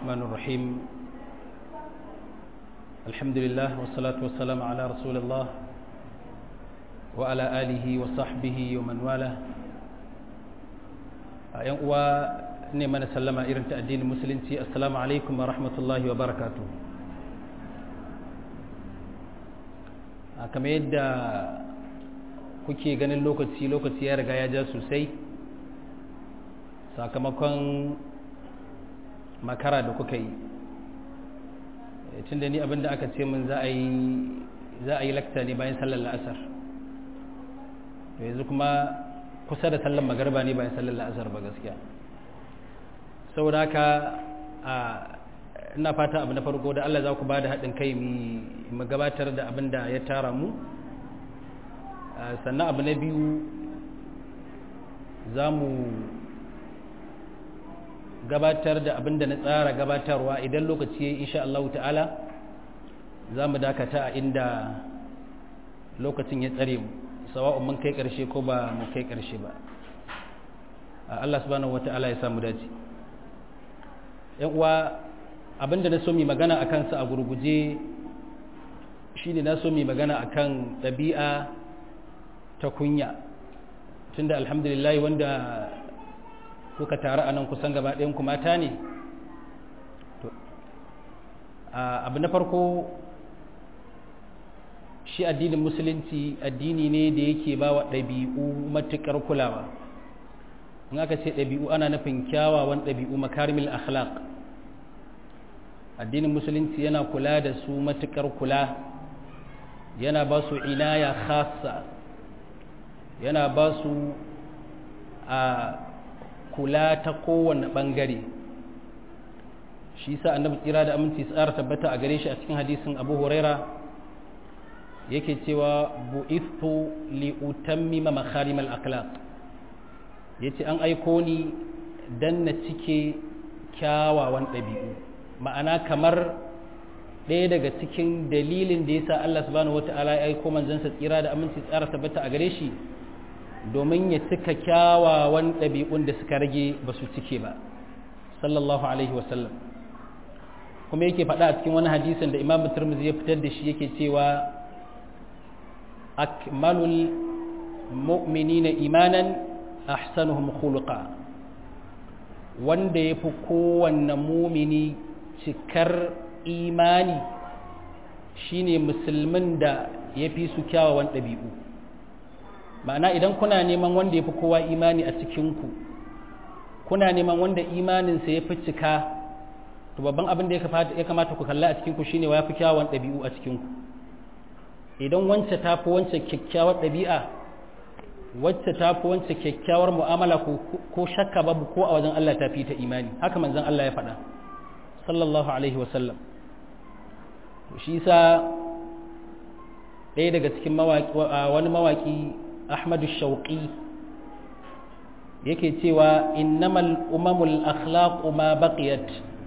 الرحمن الرحيم الحمد لله والصلاة والسلام على رسول الله وعلى آله وصحبه ومن والاه ‘yan uwa ne mana sallama irin ta addinin musulunci assalamu alaikum wa rahmatullahi wa barakatu kamar yadda kuke ganin lokaci lokaci ya riga ya ja sosai sakamakon makara da kuka yi tun da ni abinda aka ce min za a yi lakta ne bayan sallar la'asar to yanzu kuma kusa da sallar magarba ne bayan sallar la'asar ba gaskiya saboda haka ina fata abu na farko da Allah za ku ba da haɗin kai mu gabatar da abin da ya tara mu sannan abu na biyu za mu gabatar da abin da na tsara gabatarwa idan lokaci ya yi insha Allah ta'ala za mu dakata a inda lokacin ya tsare mu sawa'un mun kai ƙarshe ko ba mu kai ƙarshe ba Allah subhanahu wata'ala ya samu dace yan uwa abinda na so mi magana a kansa a gurguje shine na so mi magana akan ɗabi'a ta kunya tunda alhamdulillah wanda kuka taru a nan kusan gaba ɗayan mata ne abu na farko shi addinin musulunci addini ne da yake ba wa ɗabi'u matuƙar kulawa in aka ce ɗabi'u ana nufin kyawawan ɗabi'u makarimil akhlaq addinin musulunci yana kula da su matuƙar kula yana ba su inaya khassa yana ba su a kula ta kowane ɓangare shi sa annabi tsira da aminci tsara tabbata a gare shi a cikin hadisin abu huraira yake cewa bu'ithu li utammima makarimal akhlaq yace an aiko ni dan na cike kyawawan ɗabi'u ma'ana kamar ɗaya daga cikin dalilin da yasa Allah subhanahu wata'ala ya aiko manzansa tsira da aminci tsara tabbata a gare shi domin ya cika kyawawan ɗabi'un da suka rage ba su cike ba sallallahu alaihi wasallam kuma yake faɗa a cikin wani hadisin da imam turmuzi ya fitar da shi yake cewa akmalul mu'minina imanan ahsanuhum khuluqa wanda ya fi kowanne mumini cikar imani shine musulmin da ya fi su kyawawan ɗabi'u ma'ana idan kuna neman wanda ya fi kowa imani a cikinku kuna neman wanda imaninsa ya fi cika to babban abin da ya kamata ku kalla a cikinku shine wa ya fi kyawawan ɗabi'u a cikinku idan wance ta fi wance kyakkyawar ɗabi'a wacce ta fi wance kyakkyawar mu'amala ko shakka babu ko a wajen Allah ta fi ta imani haka manzon Allah ya faɗa sallallahu alaihi wasallam shi sa ɗaya daga cikin wani mawaƙi ahmadu shauƙi yake cewa innamal umamul akhlaqu ma baqiyat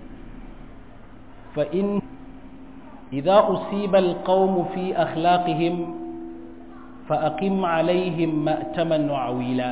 fa in idza usiba alqawmu fi akhlaqihim fa aqim alaihim ma'taman awila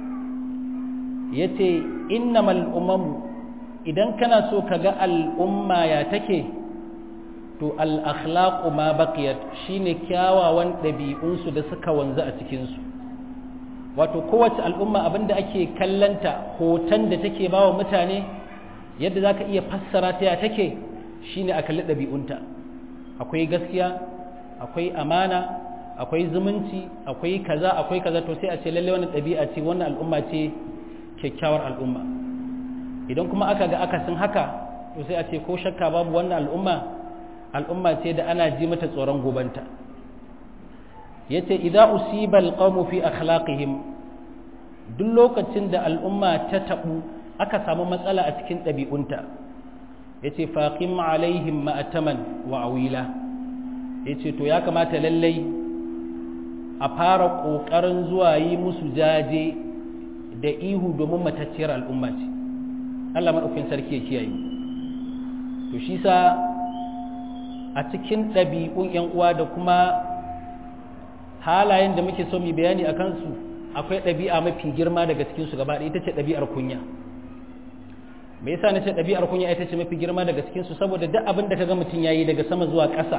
yace innamal umamu idan kana so kaga al'umma ya take to al-akhlaqu ma baqiyat shine kyawawan ɗabi'unsu da suka wanzu a cikinsu wato kowace al'umma abinda ake kallanta hoton da take ba wa mutane yadda za ka iya fassara ta ya take shine a kalli ɗabi'unta akwai gaskiya akwai amana akwai zumunci akwai kaza akwai kaza to sai a ce lalle wannan ɗabi'a ce wannan al'umma ce kyakkyawar al'umma idan kuma aka ga akasin haka to sai a ce ko shakka babu wannan al'umma al'umma ce da ana ji mata tsoron gobanta yace idza usiba alqawmu fi akhlaqihim duk lokacin da al'umma ta tabu aka samu matsala a cikin ɗabi'unta yace faqim alaihim ma'taman wa awila yace to ya kamata lallai a fara kokarin zuwa yi musu jaje da ihu domin matacciyar al'umma ce Allah madaukakin sarki ya kiyaye to shi sa a cikin ɗabi'un 'yan uwa da kuma halayen da muke so mu bayani a kansu akwai ɗabi'a mafi girma daga cikinsu gaba ɗaya ita ce ɗabi'ar kunya me yasa nace ɗabi'ar kunya ita ce mafi girma daga cikin su saboda duk abin da kaga mutum yayi daga sama zuwa ƙasa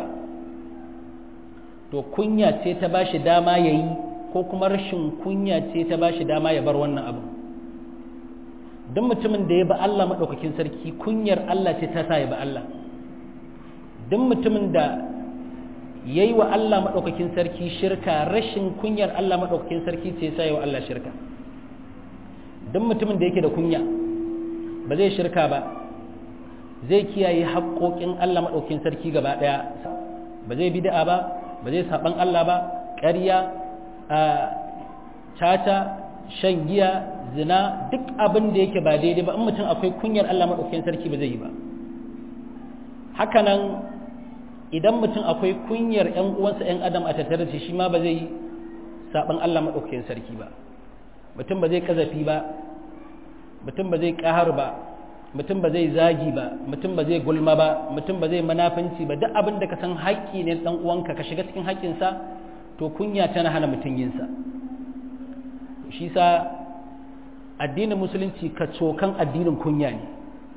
to kunya ce ta bashi dama yayi ko kuma rashin kunya ce ta bashi dama ya bar wannan abu duk mutumin da ya ba Allah madaukakin sarki kunyar Allah ce ta sa ya ba Allah duk mutumin da yayi wa Allah madaukakin sarki shirka rashin kunyar Allah madaukakin sarki ce sa ya wa Allah shirka duk mutumin da yake da kunya ba zai shirka ba zai kiyaye haƙoƙin Allah maɗaukin sarki gaba ɗaya ba zai bid'a ba ba zai saɓan Allah ba ƙarya caca shan giya zina duk abin da yake ba daidai ba in mutum akwai kunyar Allah maɗaukin sarki ba zai yi ba hakanan idan mutum akwai kunyar ‘yan uwansa ‘yan adam a tattare da shi ma ba zai yi saɓan Allah maɗaukin sarki ba mutum ba zai ƙazafi ba mutum ba zai ƙahar ba mutum ba zai zagi ba mutum ba zai gulma ba mutum ba zai manafinci ba duk abin da ka san haƙƙi ne ɗan uwanka ka shiga cikin haƙƙinsa to kunya tana hana mutum yinsa shi sa addinin musulunci ka cokan addinin kunya ne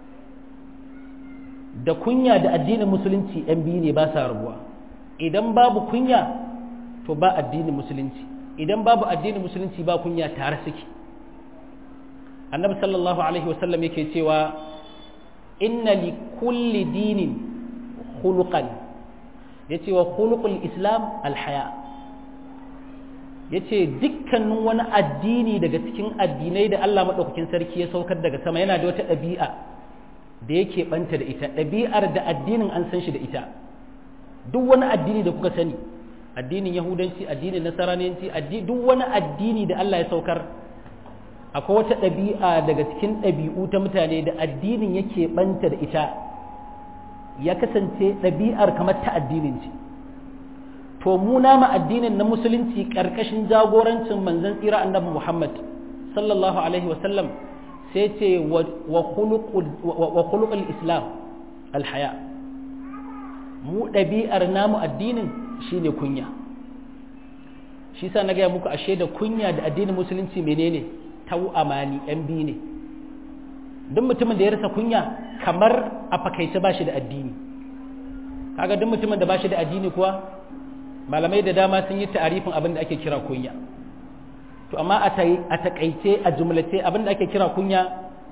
da kunya da addinin musulunci ‘yan biyu ne ba sa rabuwa idan babu kunya to ba addinin musulunci idan babu addinin musulunci ba kunya tare suke annabi sallallahu alaihi wasallam yake cewa inna li kulli dinin khuluqan yace wa khuluqul islam alhaya yace dukkanin wani addini daga cikin addinai da Allah madaukakin sarki ya saukar daga sama yana da wata ɗabi'a da yake banta da ita ɗabi'ar da addinin an san shi da ita duk wani addini da kuka sani addinin yahudanci addinin nasaraniyanci duk wani addini da Allah ya saukar akwai wata ɗabi'a daga cikin ɗabi'u ta mutane da addinin yake ɓanta da ita ya kasance ɗabi'ar kamar ta addinin ce to mu nama addinin na musulunci ƙarƙashin jagorancin manzon tsira annabi muhammad sallallahu alaihi wasallam sai ce wa khuluqul islam alhaya mu ɗabi'ar namu addinin shine kunya shi sa na gaya muku ashe da kunya da addinin musulunci menene tau amani yan biyu ne duk mutumin da ya rasa kunya kamar a fakaice ba shi da addini kaga duk mutumin da ba shi da addini kuwa malamai da dama sun yi ta'arifin abin da ake kira kunya to amma a takaice a jumlace abin da ake kira kunya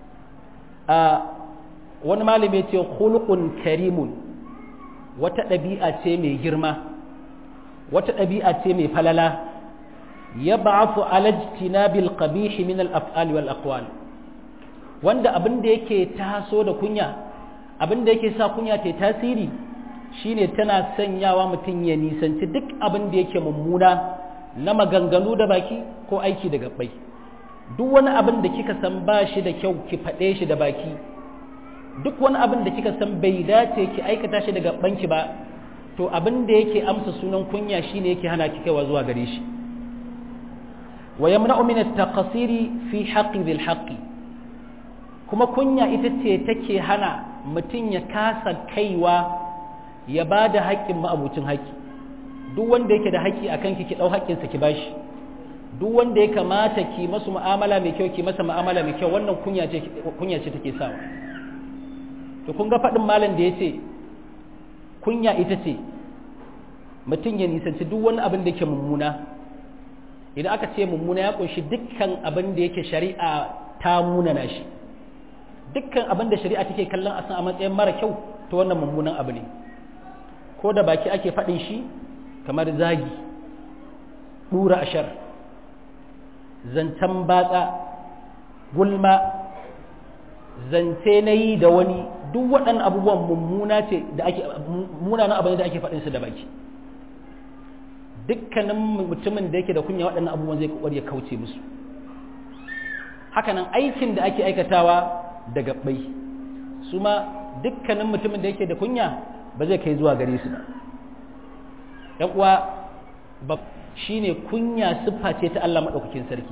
a wani malami ya ce khuluqun karimun wata ɗabi'a ce mai girma wata ɗabi'a ce mai falala yab'athu ala ijtinabil qabih min al af'al wal aqwal wanda abin da yake taso da kunya abin da yake sa kunya ta tasiri shine tana sanyawa mutum ya nisanci duk abin da yake mummuna na maganganu da baki ko aiki da gabbai duk wani abin da kika san ba shi da kyau ki faɗe shi da baki duk wani abin da kika san bai dace ki aikata shi da gabbanki ba to abin da yake amsa sunan kunya shine yake hana ki kaiwa zuwa gare shi wa yamna'u min at-taqsiri fi haqqi dhil haqqi kuma kunya ita ce take hana mutum ya kasa kaiwa ya ba da haƙƙin ma'abucin haƙƙi duk wanda yake da haƙƙi akan ki ki ɗau haƙƙinsa ki bashi duk wanda ya kamata ki masu mu'amala mai kyau ki masa mu'amala mai kyau wannan kunya ce kunya ce take sawa to kun ga faɗin malam da yace kunya ita ce mutum ya nisanci duk wani abin da yake mummuna idan aka ce mummuna ya kunshi dukkan abin da yake shari'a ta munana shi dukkan abin da shari'a take kallon a san a matsayin mara kyau to wannan mummunan abu ne ko da baki ake faɗin shi kamar zagi ɗura ashar zancen batsa gulma zance na yi da wani duk waɗannan abubuwan mummuna ce da ake munanan abu ne da ake faɗin su da baki dukkanin mutumin da yake da kunya waɗannan abubuwan zai kokari ya kauce musu hakanan aikin da ake aikatawa da gabbai su ma dukkanin mutumin da yake da kunya ba zai kai zuwa gare su ba yan uwa ba shine kunya siffa ce ta Allah madaukakin sarki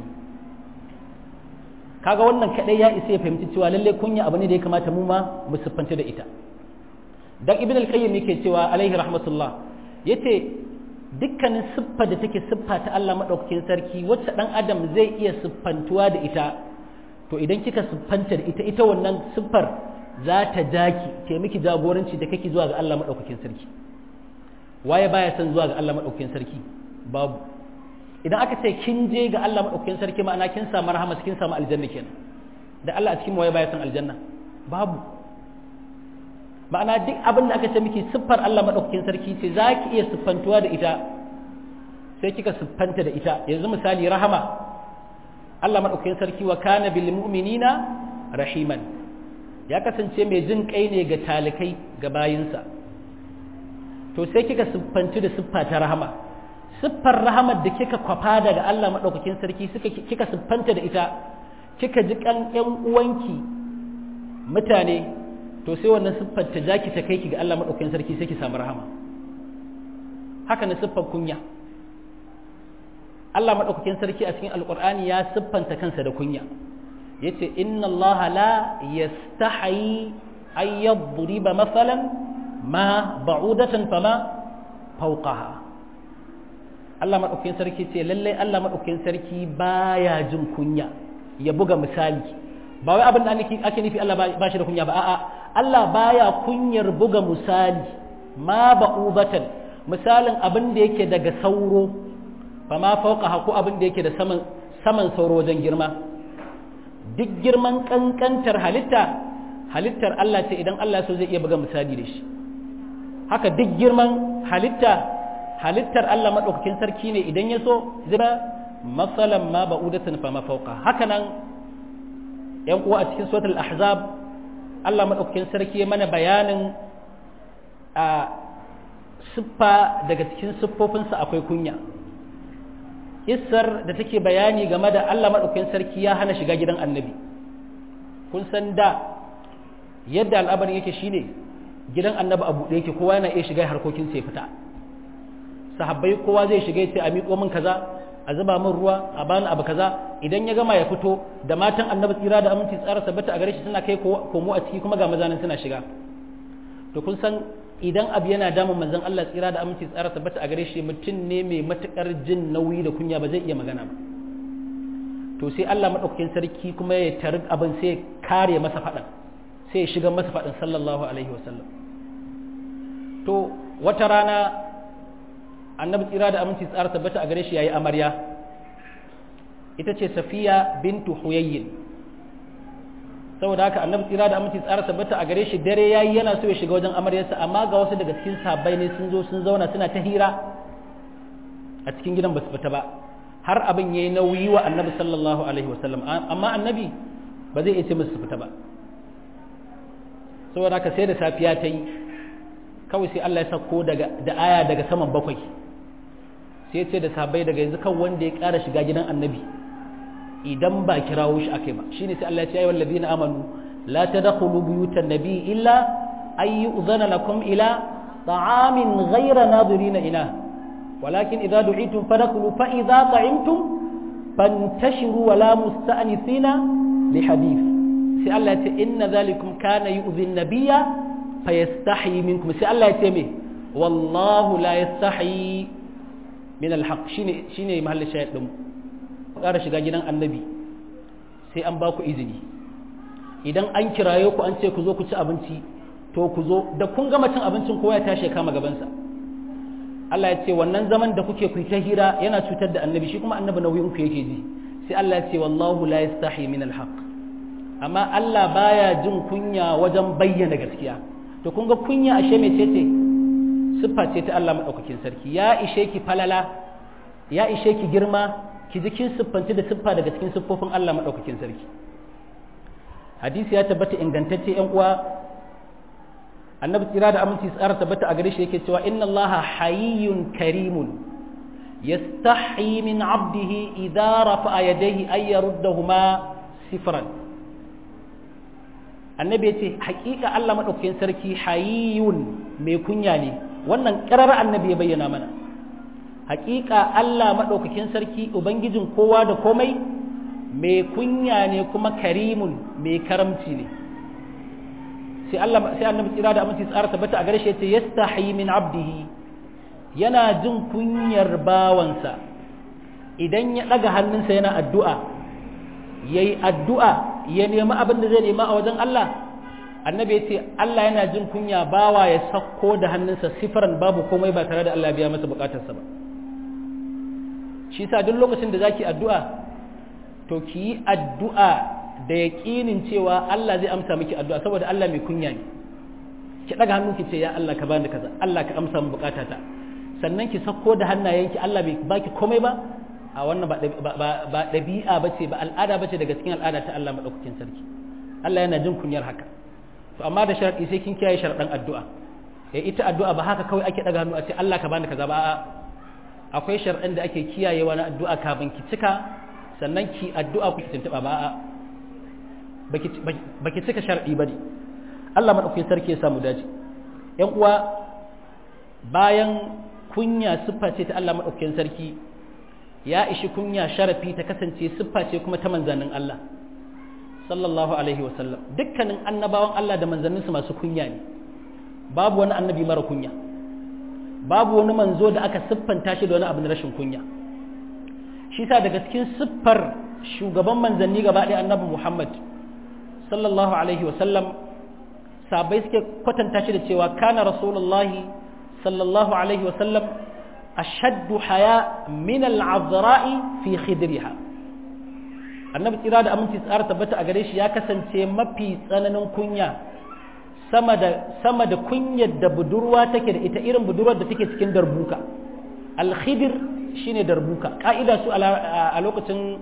kaga wannan kadai ya isa ya fahimci cewa lalle kunya abu ne da ya kamata mu ma mu siffanta da ita dan ibn al-qayyim yake cewa alaihi rahmatullah yace dukkanin siffa da take siffa ta Allah madaukakin sarki wacce dan adam zai iya siffantuwa da ita to idan kika siffanta da ita ita wannan siffar za ta jaki ke miki jagoranci da kake zuwa ga Allah madaukakin sarki waye baya son zuwa ga Allah madaukakin sarki babu idan aka ce kin je ga Allah madaukakin sarki ma'ana kin samu rahama kin samu aljanna kenan da Allah a cikin waye baya son aljanna babu ma'ana duk abin da aka ce miki siffar Allah madaukakin sarki ce za ki iya siffantuwa da ita sai kika siffanta da ita yanzu misali rahama Allah madaukakin sarki wa kana bil mu'minina rahiman ya kasance mai jin kai ne ga talikai ga bayinsa to sai kika siffantu da siffa ta rahama siffar rahamar da kika kwafa daga Allah madaukakin sarki suka kika siffanta da ita kika ji kan ƴan uwanki mutane to sai wannan siffar ta jaki ta kai ki ga Allah madaukakin sarki sai ki samu rahama haka ne siffar kunya Allah madaukakin sarki a cikin alqur'ani ya siffanta kansa da kunya yace inna Allah la yastahi ay yadriba mathalan ma ba'udatan fama fawqaha Allah madaukakin sarki ce lalle Allah madaukakin sarki baya jin kunya ya buga misali ba wai abin da ake nufi Allah ba shi da kunya ba a'a Allah baya kunyar buga misali ma ba'udatan misalin abin da yake daga sauro fa ma fauqa ko abin da yake da saman saman sauro wajen girma duk girman kankantar halitta halittar Allah ce idan Allah so zai iya buga misali da shi haka duk girman halitta halittar Allah madaukakin sarki ne idan ya so zai masalan ma ba'udatan fa ma fauqa haka nan yan uwa a cikin suratul ahzab Allah madaukakin sarki mana bayanin a siffa daga cikin siffofinsa akwai kunya Isar da take bayani game da Allah madaukakin sarki ya hana shiga gidan annabi kun san da yadda al'amarin yake shine gidan annabi a buɗe yake kowa yana iya shiga harkokin sai fita sahabbai kowa zai shiga ya ce a miƙo min kaza a zuba min ruwa a bani abu kaza idan ya gama ya fito da matan annabi tsira da aminci tsara sabbata a gare shi suna kai komo a ciki kuma ga mazanin suna shiga to kun san idan abu yana damun manzon Allah tsira da aminci tsara sabbata a gare shi mutum ne mai matukar jin nauyi da kunya ba zai iya magana ba to sai Allah madaukakin sarki kuma ya tarin abin sai kare masa faɗan sai ya shiga masa faɗin sallallahu alaihi wasallam to wata rana annabi tsira da aminci tsara tabbata a gare shi yayi amarya ita ce safiya bintu huyayyin saboda haka annabi tsira da aminci tsara tabbata a gare shi dare yayi yana so ya shiga wajen amaryarsa amma ga wasu daga cikin sahabbai ne sun zo sun zauna suna ta hira a cikin gidan ba su fita ba har abin yayi nauyi wa annabi sallallahu alaihi wasallam amma annabi ba zai iya ce musu su fita ba saboda haka sai da safiya ta yi kawai sai Allah ya sako daga da aya daga saman bakwai sai ce da sahabbai daga yanzu kan wanda ya ƙara shiga gidan annabi idan ba kirawo shi akai ba shine sai Allah ya ce ayyuhal ladina amanu la tadkhulu buyutan nabi illa ay yu'zana lakum ila ta'amin ghayra nadirina ina walakin idza du'itum fadkhulu fa idza ta'imtum fantashiru wa la musta'nisina li hadith sai Allah ya ce inna dhalikum kana yu'zi an-nabiyya fayastahi minkum sai Allah ya ce me wallahu la yastahi min alhaq shine shine mahallin shayid din ƙara shiga gidan annabi sai an ba ku izini idan an kiraye ku an ce ku zo ku ci abinci to ku zo da kun gama cin abincin kowa ya tashi ya kama gabansa Allah ya ce wannan zaman da kuke ku ta hira yana cutar da annabi shi kuma annabi nauyin ku yake ji sai Allah ya ce wallahu la yastahi min alhaq amma Allah baya jin kunya wajen bayyana gaskiya to kun ga kunya ashe mai ce siffa ce ta Allah maɗaukakin sarki ya ishe ki falala ya ishe ki girma ki ji kin siffanci da siffa daga cikin siffofin Allah maɗaukakin sarki hadisi ya tabbata ingantacce yan uwa annabi tsira da aminci tsara tabbata a gare shi yake cewa inna Allah hayyun karimun yastahi min abdihi idza rafa'a yadayhi ay yaruddahuma sifran annabi ya ce haƙiƙa Allah maɗaukakin sarki hayiyun mai kunya ne wannan ƙarar annabi ya bayyana mana haƙiƙa Allah maɗaukakin sarki ubangijin kowa da komai mai kunya ne kuma karimun mai karamci ne sai Allah sai annabi tsira da aminci tsara tabbata a gare shi yace yastahi min abdihi yana jin kunyar bawansa idan ya ɗaga hannunsa yana addu'a yayi addu'a ya nemi abin da zai nema a wajen Allah annabi ya ce Allah yana jin kunya bawa ya sakko da hannunsa sifiran babu komai ba tare da Allah biya masa bukatarsa ba shi sa duk lokacin da zaki addu'a to ki yi addu'a da yaƙinin cewa Allah zai amsa miki addu'a saboda Allah mai kunya ne ki daga hannu ki ce ya Allah ka bani kaza Allah ka amsa min bukatata sannan ki sakko da hannayenki Allah bai baki komai ba a wannan ba ɗabi'a ba ce ba al'ada ba ce daga cikin al'ada ta Allah maɗaukakin sarki Allah yana jin kunyar haka to amma da sharaɗi sai kin kiyaye sharaɗin addu'a ya ita addu'a ba haka kawai ake ɗaga hannu a ce Allah ka bani kaza ba a'a akwai sharaɗin da ake kiyayewa na addu'a kafin ki cika sannan ki addu'a ku ki tuntuɓa ba a'a baki cika sharaɗi ba ne Allah maɗaukakin sarki ya samu dace ‘yan uwa bayan kunya siffa ce ta Allah maɗaukakin sarki ya ishi kunya sharafi ta kasance siffa ce kuma ta manzannin Allah sallallahu alaihi wasallam dukkanin annabawan Allah da manzanninsu masu kunya ne babu wani annabi mara kunya babu wani manzo da aka siffanta shi da wani abu na rashin kunya shi sa daga cikin siffar shugaban manzanni gaba ɗaya annabi Muhammad sallallahu alaihi wasallam sabai suke kwatanta shi da cewa kana rasulullahi sallallahu alaihi wasallam ashaddu haya min al'azra'i fi khidriha annabi tsira da aminci tsara tabbata a gare shi ya kasance mafi tsananin kunya sama da sama da kunyar da budurwa take da ita irin budurwar da take cikin darbuka al-khidr shine darbuka ka'ida su a lokacin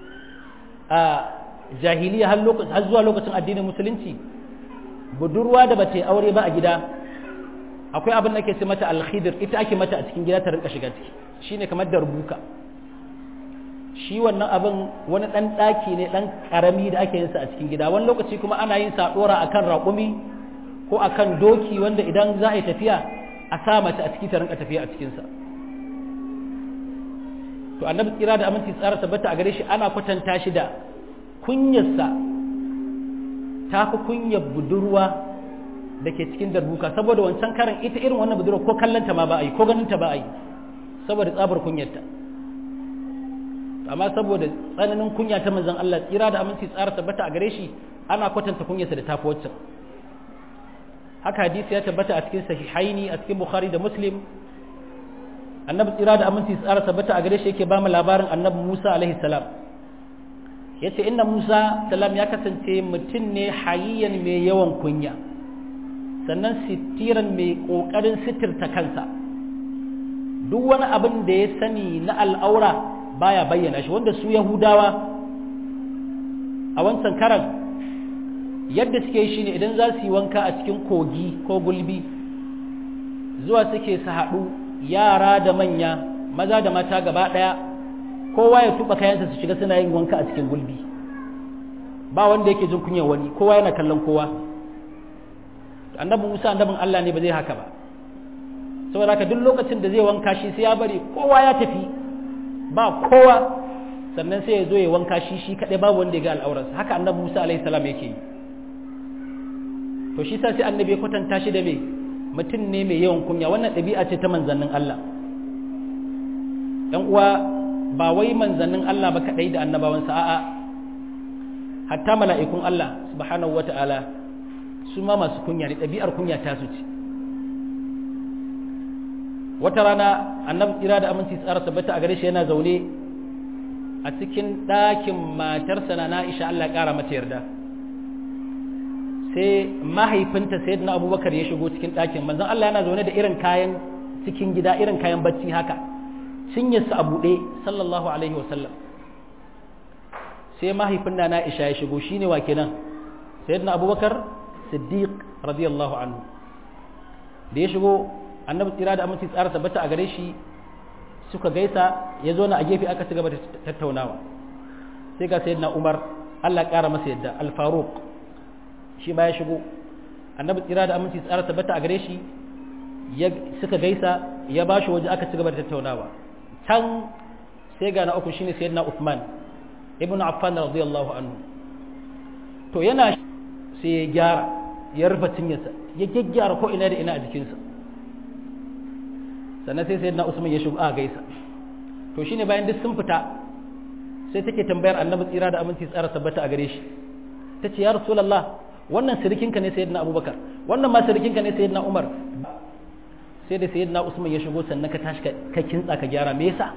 jahiliya har har zuwa lokacin addinin musulunci budurwa da bata aure ba a gida akwai abin da ake ce mata alkhidr ita ake mata a cikin gida ta rinka shiga ciki shine kamar darbuka shi wannan abin wani dan daki ne dan karami da ake yin sa a cikin gida wani lokaci kuma ana yin sa dora akan raƙumi ko akan doki wanda idan za a yi tafiya a sa mace a ciki ta rinka tafiya a cikin sa to annabi tsira da aminci tsara tabbata a gare shi ana kwatanta shi da kunyarsa ta fi kunyar budurwa da ke cikin darbuka saboda wancan karan ita irin wannan budurwa ko kallanta ma ba a yi ko ganinta ba a yi saboda tsabar kunyarta amma saboda tsananin kunya ta manzon Allah tsira da aminci tsara tabbata a gare shi ana kwatanta kunyarsa da tafi waccan haka hadisi ya tabbata a cikin sahihaini a cikin bukhari da muslim annabi tsira da aminci tsara tabbata a gare shi yake ba mu labarin annabi Musa alaihi salam yace inna Musa salam ya kasance mutum ne hayyan mai yawan kunya sannan sitiran mai kokarin sitirta kansa duk wani abin da ya sani na al'aura baya bayyana shi wanda su yahudawa a wancan karan yadda suke yi shine idan za su yi wanka a cikin kogi ko gulbi zuwa suke su haɗu yara da manya maza da mata gaba ɗaya kowa ya tuba kayansa su shiga suna yin wanka a cikin gulbi ba wanda yake jin kunyar wani kowa yana kallon kowa annabi Musa annabin Allah ne ba zai haka ba saboda haka duk lokacin da zai wanka shi sai ya bari kowa ya tafi ba kowa sannan sai ya zo ya wanka shi shi kadai babu wanda ya ga al'aurarsa haka annabi Musa alaihi salam yake yi to shi sa sai annabi ya kwatanta shi da me mutum ne mai yawan kunya wannan ɗabi'a ce ta manzannin Allah ‘yan uwa ba wai manzannin Allah ba kaɗai da annabawansa a'a hatta mala'ikun Allah subhanahu wa ta'ala su ma masu kunya ne ɗabi'ar kunya ta su ce wata rana annabi tsira da aminci tsara tabbata a gare shi yana zaune a cikin ɗakin matarsa na na'isha Allah ƙara mata yarda sai mahaifinta sai na abubakar ya shigo cikin ɗakin manzon Allah yana zaune da irin kayan cikin gida irin kayan bacci haka cinyarsa a buɗe sallallahu alaihi wasallam sai mahaifin na Aisha ya shigo shine wa kenan sayyidina Abubakar Siddiq radiyallahu anhu da ya shigo annabi tsira da aminci tsara tabbata a gare shi suka gaisa ya zo na a gefe aka ci gaba da tattaunawa sai ga sayyidina Umar Allah ƙara masa yadda al-Faruq shi ma ya shigo annabi tsira da aminci tsara tabbata a gare shi suka gaisa ya ba shi waje aka ci gaba da tattaunawa can sai ga na uku shine sayyidina Uthman ibn Affan radiyallahu anhu to yana sai ya gyara ya rufe cinyarsa ya gyaggyara ko ina da ina a jikinsa sannan sai sayyidina Usman ya shigo a gaisa to shine bayan duk sun fita sai take tambayar annabi tsira da aminci tsara tabbata a gare shi ta ce ya rasulallah wannan sirikinka ne sayyidina abubakar wannan ma sirikinka ne sayyidina umar sai da sayyidina usman ya shigo sannan ka tashi ka kintsa ka gyara me yasa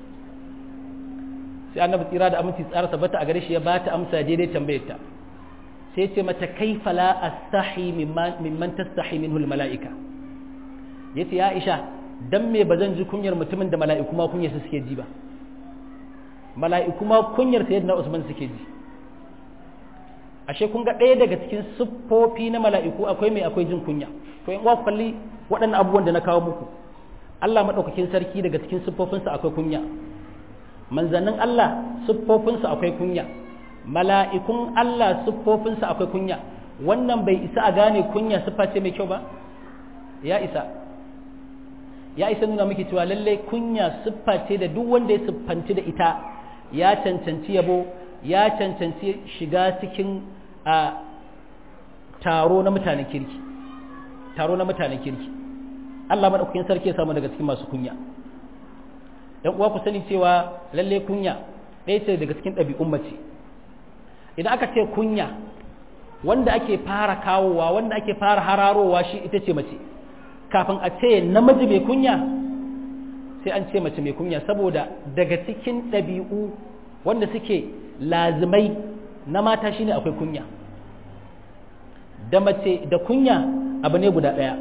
sai annabi tsira da aminci tsara sabata a gare shi ya ba ta amsa daidai tambayar ta sai ce mata kaifa la astahi mimman tastahi minhu almalaika yace ya Aisha dan me bazan ji kunyar mutumin da mala'iku ma kunyar su suke ji ba mala'iku ma kunyar sayyidina Usman suke ji ashe kun ga ɗaya daga cikin siffofi na mala'iku akwai mai akwai jin kunya to in wa kalli waɗannan abubuwan da na kawo muku Allah madaukakin sarki daga cikin siffofinsa akwai kunya manzannin Allah siffofinsa akwai kunya mala'ikun Allah siffofinsa akwai kunya wannan bai isa a gane kunya siffa ce mai kyau ba ya isa ya isa nuna miki cewa lallai kunya siffa ce da duk wanda ya siffanci da ita ya cancanci yabo ya cancanci shiga cikin a taro na mutanen kirki taro na mutanen kirki Allah madaukakin sarki ya samu daga cikin masu kunya yan uwa ku sani cewa lalle kunya ɗaya ce daga cikin ɗabi'un mace idan aka ce kunya wanda ake fara kawowa wanda ake fara hararowa shi ita ce mace kafin a ce namiji mai kunya sai an ce mace mai kunya saboda daga cikin ɗabi'u wanda suke lazimai na mata shine akwai kunya da mace da kunya abu ne guda ɗaya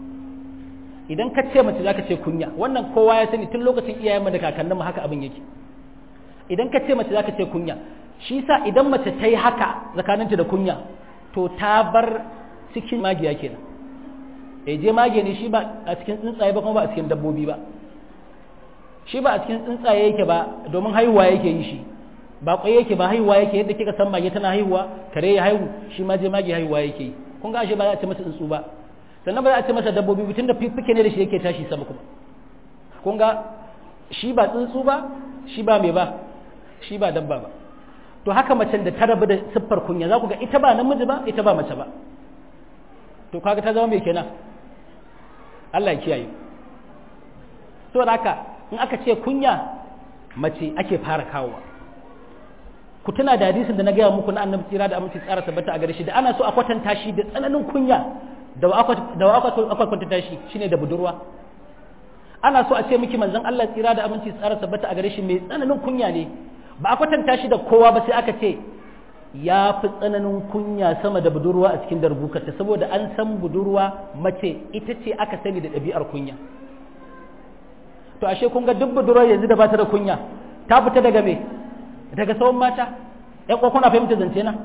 idan ka ce mace za ka ce kunya wannan kowa ya sani tun lokacin iyayenmu da kakanninmu haka abin yake idan ka ce mace za ka ce kunya shi sa idan mace ta yi haka tsakaninta da kunya to ta bar cikin magiya kenan e je mage ne shi ba a cikin tsuntsaye ba kuma ba a cikin dabbobi ba shi ba a cikin tsuntsaye yake ba domin haihuwa yake yi shi ba kwai yake ba haihuwa yake yadda kika san mage tana haihuwa kare ya haihu shi ma je mage haihuwa yake yi kun ga ashe ba za a ce masa tsuntsu ba sannan ba za a ce masa dabbobi tun da fiffike ne da shi yake tashi sama kuma kun ga shi ba tsuntsu ba shi ba mai ba shi ba dabba ba to haka macen da ta rabu da siffar kunya za ku ga ita ba namiji ba ita ba mace ba to kaga ta zama mai kenan Allah ya kiyaye to haka in aka ce kunya mace ake fara kawowa ku tuna da hadisin da na gaya muku na annabi tsira da aminci tsara tabbata a gare shi da ana so a kwatanta shi da tsananin kunya da wa aka kwatanta shi shine da budurwa ana so a ce miki manzon Allah tsira da aminci tsara tabbata a gare shi mai tsananin kunya ne ba a kwatanta shi da kowa ba sai aka ce ya fi tsananin kunya sama da budurwa a cikin darbukarta saboda an san budurwa mace ita ce aka sani da ɗabi'ar kunya to ashe kun ga duk budurwar yanzu da ba ta da kunya ta fita daga me daga sauran mata ƴan kwa kuna fahimta zance na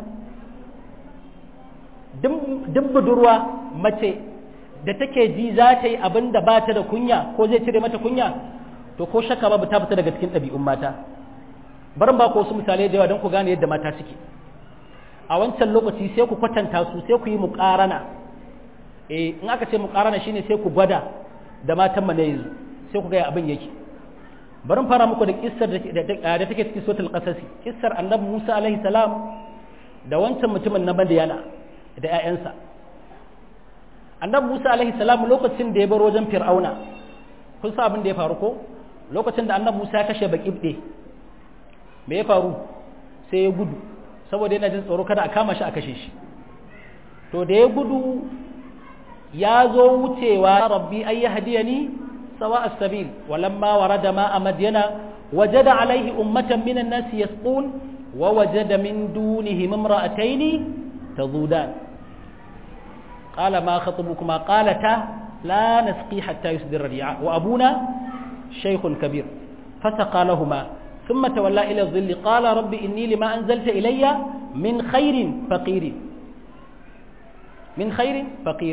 duk budurwa mace da take ji za ta yi abin da ba ta da kunya ko zai cire mata kunya to ko shakka babu ta fita daga cikin ɗabi'un mata barin ba ku wasu misalai da yawa don ku gane yadda mata suke a wancan lokaci sai ku kwatanta su sai ku yi muƙarana eh in aka ce muƙarana shine sai ku gwada da matan mu na yanzu sai ku ga abin yake bari fara muku da kissar da take cikin suratul qasasi kissar annabi Musa alaihi salam da wancan mutumin na Madiyana da ƴaƴansa annabi Musa alaihi salam lokacin da ya bar wajen Fir'auna kun sa abin da ya faru ko lokacin da annabi Musa ya kashe Baqibde me ya faru sai ya gudu saboda yana jin tsoro kada a kama shi a kashe shi to da ya gudu ya zo wucewa rabbi ay yahdiyani sawa as-sabil walamma warada ma madyana wajada alaihi ummatan minan nasi yasqun wa wajada min dunihim imra'atayn tazudan qala ma khatubukuma qalata la nasqi hatta yusdira ar-ri'a wa abuna shaykhun kabir fasaqa lahumā ثم تولى إلى الظل قال رب إني لما أنزلت إلي من خير فقير من خير فقير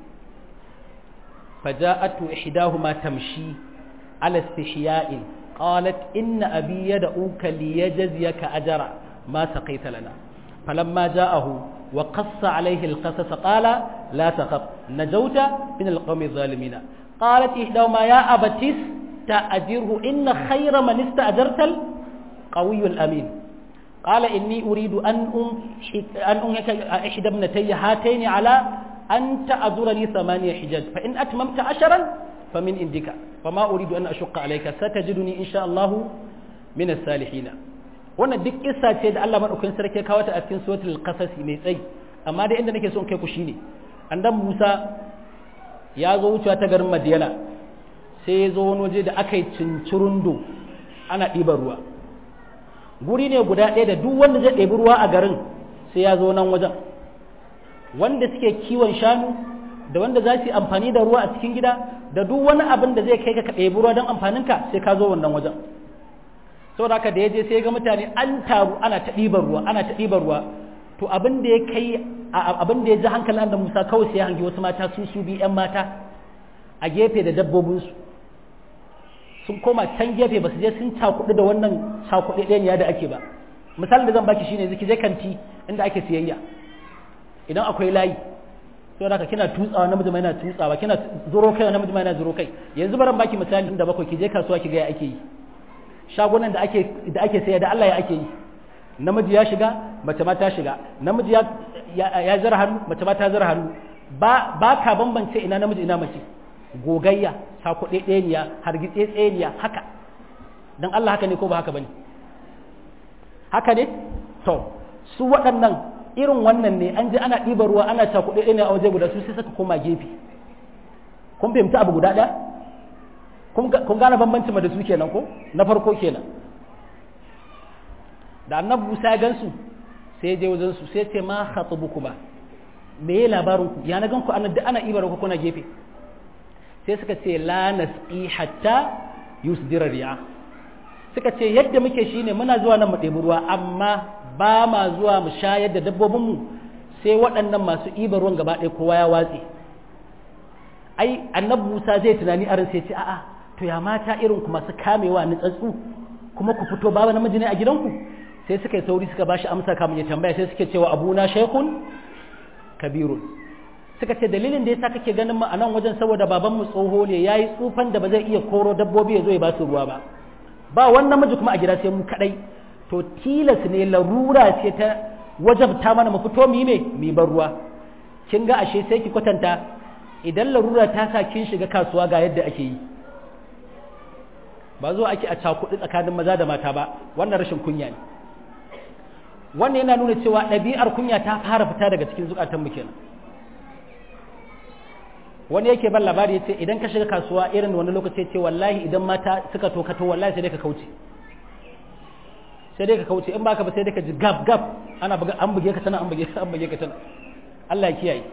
فجاءت إحداهما تمشي على استحياء قالت إن أبي يدعوك ليجزيك أجر ما سقيت لنا فلما جاءه وقص عليه القصص قال لا تخف نجوت من القوم الظالمين قالت إحداهما يا أبتس تأجره إن خير من استأجرت القوي الأمين قال إني أريد أن أن أنهك إحدى ابنتي هاتين على أن تأجرني ثمانية حجاج فإن أتممت عشرا فمن عندك وما أريد أن أشق عليك ستجدني إن شاء الله من الصالحين wannan duk kissa ce da Allah madaukakin sarki ya kawo ta a cikin suratul qasas mai tsayi amma dai inda nake so in kai ku shine annabi Musa ya zo wucewa ta garin Madiyana sai ya zo wani waje da aka yi cincirundo ana ɗiban ruwa guri ne guda ɗaya da duk wanda zai ɗebi ruwa a garin sai ya zo nan wajen wanda suke kiwon shanu da wanda za su yi amfani da ruwa a cikin gida da duk wani abin da zai kai ka ɗebi ruwa don amfaninka sai ka zo wannan wajen saboda haka da ya je sai ga mutane an taru ana ta ɗiban ruwa ana ta ɗiban ruwa to abin da ya kai abin da ya ji hankalin da Musa kawai sai ya hangi wasu mata su su bi ƴan mata a gefe da dabbobinsu sun koma can gefe ba su je sun cakuɗu da wannan cakuɗe ɗaya da ake ba misalin da zan baki shine zaki je kanti inda ake siyayya idan akwai layi sai da kina tutsawa namiji mai yana tutsawa kina zuro kai namiji mai yana zuro kai yanzu baran baki misali da bakwai ki je kasuwa ki ga ya ake yi shagunan da ake da ake sayar da Allah ya ake yi namiji ya shiga mace ma ta shiga namiji ya ya zara hannu mace ma ta zara hannu ba ba ka bambance ina namiji ina mace gogayya sakuɗe ɗeniya hargitse tseniya haka dan Allah haka ne ko ba haka bane haka ne to su waɗannan irin wannan ne an ji ana ɗiba ruwa ana cakuɗe ɗaya a waje guda su sai suka koma gefe kun fahimci abu guda ɗaya kun gane bambanci ma da su kenan ko na farko kenan da annabi Musa ya gansu sai ya je wajen su sai ce ma khatubuku ba me ya labarin ku ya na gan ku ana da ana ɗiba ruwa kuna gefe sai suka ce la nasqi hatta yusdira riya suka ce yadda muke shine muna zuwa nan mu ɗebi ruwa amma ba ma zuwa mu shayar da dabbobinmu sai waɗannan masu ɗiban ruwan gaba ɗaya kowa ya watse ai annabi Musa zai tunani arin sai ce a'a to ya mata irin ku masu kamewa nutsatsu kuma ku fito babu namiji ne a gidanku sai suka yi sauri suka bashi amsa kamun ya tambaya sai suke cewa abuna shaykhun kabirun suka ce dalilin da yasa kake ganin mu a nan wajen saboda babanmu tsoho ne yayi tsufan da ba zai iya koro dabbobi ya zo ya ba su ruwa ba ba wani namiji kuma a gida sai mu kadai to tilas ne larura ce ta wajabta mana mu fito mu yi me mu bar ruwa kin ga ashe sai ki kwatanta idan larura ta sa kin shiga kasuwa ga yadda ake yi ba zo ake a cakuɗi tsakanin maza da mata ba wannan rashin kunya ne wannan yana nuna cewa ɗabi'ar kunya ta fara fita daga cikin zukatan mu kenan wani yake ban labari ya ce idan ka shiga kasuwa irin wani lokaci ya ce wallahi idan mata suka to kato wallahi sai dai ka kauce sai dai ka kauce in baka ba sai dai ka ji gab gab ana buga an buge ka tana an buge an buge ka tana Allah ya kiyaye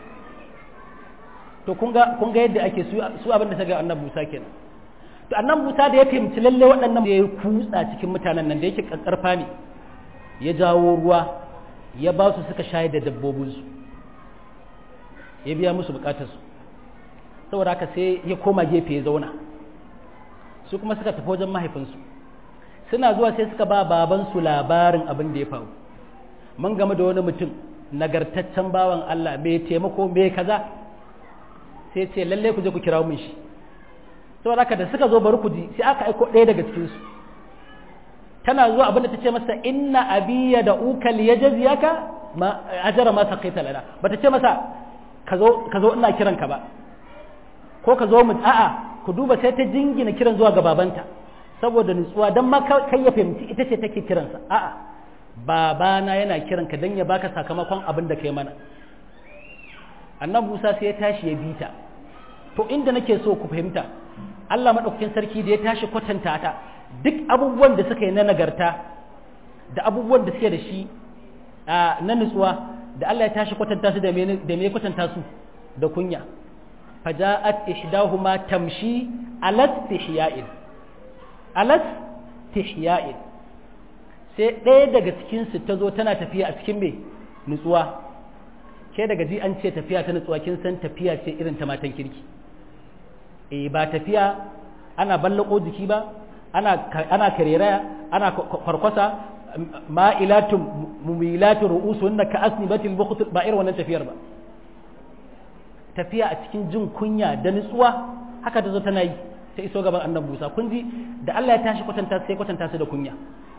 to kun ga kun ga yadda ake su su abin da ta ga annabi Musa kenan to annabi Musa da ya fahimci lalle waɗannan da ya kutsa cikin mutanen nan da yake kakkarfa ne ya jawo ruwa ya ba su suka shayar da dabbobinsu ya biya musu bukatarsu saboda haka sai ya koma gefe ya zauna su kuma suka tafi wajen mahaifinsu suna zuwa sai suka ba babansu labarin abin da ya faru mun game da wani mutum nagartaccen bawan Allah mai taimako mai kaza sai ce lalle ku je ku kira mun shi saboda haka da suka zo bari ku ji sai aka aiko ɗaya daga cikin su tana zuwa abin da ta ce masa inna abiya da uka liyajziyaka ma ajara ma saqita lana bata ce masa ka zo ka zo ina kiranka ba ko ka zo mu a'a ku duba sai ta jingina kiran zuwa ga babanta saboda nutsuwa dan ma kai ya fahimci ita ce take kiransa a'a babana yana kiranka dan ya baka sakamakon abin da kai mana annabi Musa sai ya tashi ya bita to inda nake so ku fahimta Allah madaukakin sarki da ya tashi kwatanta ta duk abubuwan da suka yi na nagarta da abubuwan da suke da shi na nutsuwa da Allah ya tashi kwatanta su da me kwatanta su da kunya faja'at ihdahuma tamshi alas tihya'in alas tihya'in sai ɗaya daga cikin su ta zo tana tafiya a cikin me nutsuwa ke daga ji an ce tafiya ta nutsuwa kin san tafiya ce irin ta matan kirki eh ba tafiya ana ballako jiki ba ana ana kareraya ana kwarkwasa ma'ilatun mumilatun ru'usunna ka asnibatil bukht ba irin wannan tafiyar ba tafiya a cikin jin kunya da nutsuwa haka ta zo tana yi ta iso gaban annabi Musa kun ji da Allah ya tashi kwatanta sai kwatanta su da kunya